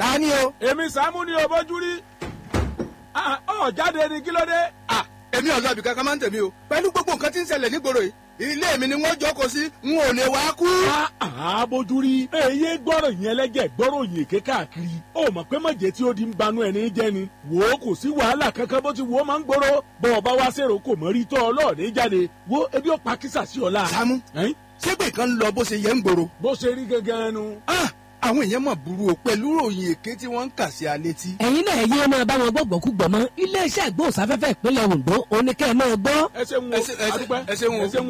ta ni o. èmi sàmú ni o bójú rí Ah, ọ jáde ni kí ló dé. Ah, èmi ọ̀dọ́ ibì kankan máa ń tẹ̀mí o pẹ̀lú gbogbo nǹkan tí ń ṣẹlẹ̀ nígboro yìí ilé mi ni wọ́n jókòó sí n ò lè wá kú. Ah, bójú rí èyí gbọ́rọ̀ yẹn lẹ́jẹ̀ gbọ́rọ̀ yìí ké káàkiri ó mọ̀ pé mọ̀jẹ̀ tí ó di ń banú ẹni jẹ́ ni wò ó kò sí wàhálà kankan bó ti wò ó máa ń gbòòrò bọ́ ọ bá wá sèrò kò mọ̀ rí tọ́ ọlọ́ọ̀dẹ jáde wo ebi ó pa kísà sí ọ̀la. Sàámú Ẹ́n? ṣégbè kan ń lọ bó ṣe yẹ ń gbòòrò. bó ṣe rí gangan nu. Ah, àwọn èèyàn mọ̀ burú o pẹ̀lú ròyìn èké tí wọ́n ń kà sí alé tí. ẹ̀yin náà yé máa bá wọn gbọ́gbọ́ kú gbọ́ mọ́ iléeṣẹ́ ìgbóhùnsáfẹ́fẹ́ ìpínlẹ̀ Ondo oníkẹ́ máa gbọ́. ẹ ṣeun o Ẹ ṣe- ẹ ṣe- adúpẹ́ ẹ ṣeun o. ẹ ṣeun